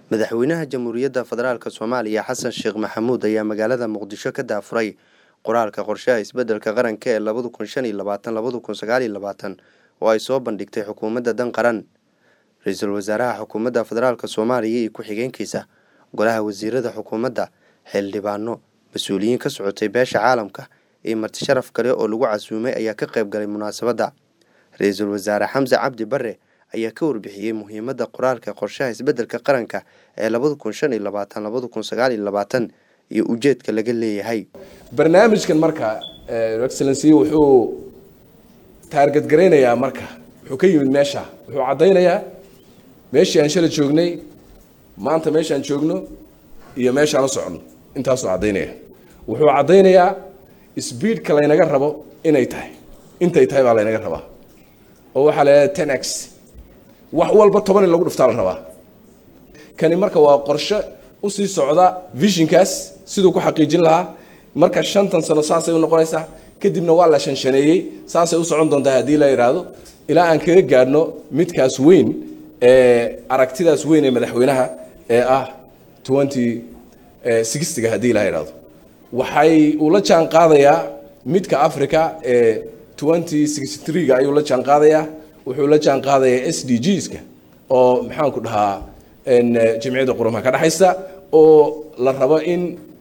madaxweynaha jamhuuriyadda federaalk soomaaliya xasan sheekh maxamuud ayaa magaalada muqdisho ka daafuray qoraalka qorshaha isbeddelka qaranka ee labada kun shan iyo labaatan labada kun sagaal iyo labaatan oo ay soo bandhigtay xukuumadda dan qaran ra-iisul wasaaraha xukuumadda federaalk soomaaliya iyo ku-xigeenkiisa golaha wasiirada xukuumadda xildhibaano mas-uuliyiin ka socotay beesha caalamka iyo marti sharaf kale oo lagu casuumay ayaa ka qayb galay munaasabadda ra-iisul wasaare xamse cabdi bare ayaa ka warbixiyey muhiimadda qoraalka qorshaha isbeddelka qaranka ee labada kun shan iyo labaatan labada kun sagaal iyo labaatan iyo ujeedka laga leeyahay barnaamijkan marka excellency wuxuu taarget garaynayaa marka wuxuu ka yimid meesha wuxuu caddaynayaa meeshii aan shala joognay maanta meeshaan joogno iyo meeshaan u socono intaasuu caddaynaya wuxuu caddaynayaa sbiidka laynaga rabo inay tahay intay tahay baa laynaga rabaa oo waxaa la yidhahda ten x wax walba toban in lagu dhuftaa la rabaa kani marka waa qorshe usii socda visionkaas siduu ku xaqiijin lahaa marka shantan sano saasay u noqonaysaa kadibna waa la shanshaneeyey saasay u socon doontaa haddii la yidhaahdo ilaa aan kaga gaadhno midkaas weyn ee aragtidaas weyn ee madaxweynaha ee ah twenty sixtyga haddii la yidhaahdo waxay uu la jaan qaadayaa midka africa ee twenty sixty threega ayuu la jaan qaadayaa wuxuu la jaan qaadayaa s d gska oo maxaanku dhahaa jamciyadda qurumaha ka dhexaysa oo la rabo in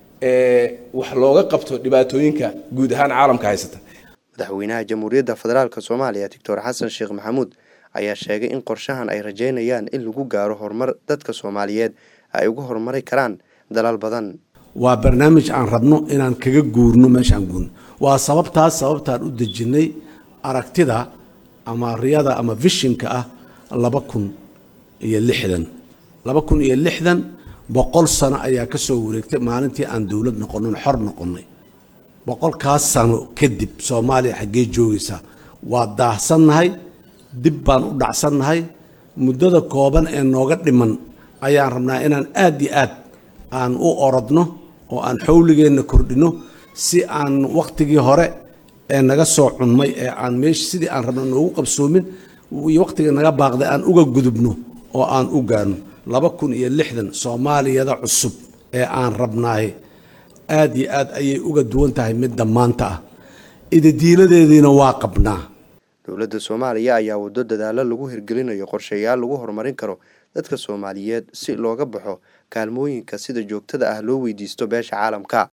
wax looga qabto dhibaatooyinka guud ahaan caalamka haysata madaxweynaha jamhuuriyadda federaalk soomaaliya doctor xasan sheekh maxamuud ayaa sheegay in qorshahan ay rajeynayaan in lagu gaaro horumar dadka soomaaliyeed ay uga horumari karaan dalal badan waa barnaamij aan rabno inaan kaga guurno meeshaan guurno waa sababtaas sababtaan u dejinnay aragtida ama riyada ama vishinka ah laba kun iyo lixdan laba kun iyo lixdan boqol sano ayaa ka soo wareegtay maalintii aan dowlad noqonin xor noqonnay boqolkaas sano kadib soomaaliya xaggee joogaysaa waa daahsannahay dib baan u dhacsannahay muddada kooban ee nooga dhiman ayaan rabnaa inaan aad iyo aad aan u orodno oo aan xowligeenna kordhinno si aan wakhtigii hore ee naga soo cunmay ee aan meesha sidii aan rabno noogu qabsoomin iyo wakhtigii naga baaqday aan uga gudubno oo aan u gaarno laba kun iyo lixdan soomaaliyada cusub ee aan rabnaay aad iyo aad ayay uga duwan tahay midda maanta ah idadiiladeediina waa qabnaa dowladda soomaaliya ayaa waddo dadaalo lagu hirgelinayo qorshayaal lagu horumarin karo dadka soomaaliyeed si looga baxo kaalmooyinka sida joogtada ah loo weydiisto beesha caalamka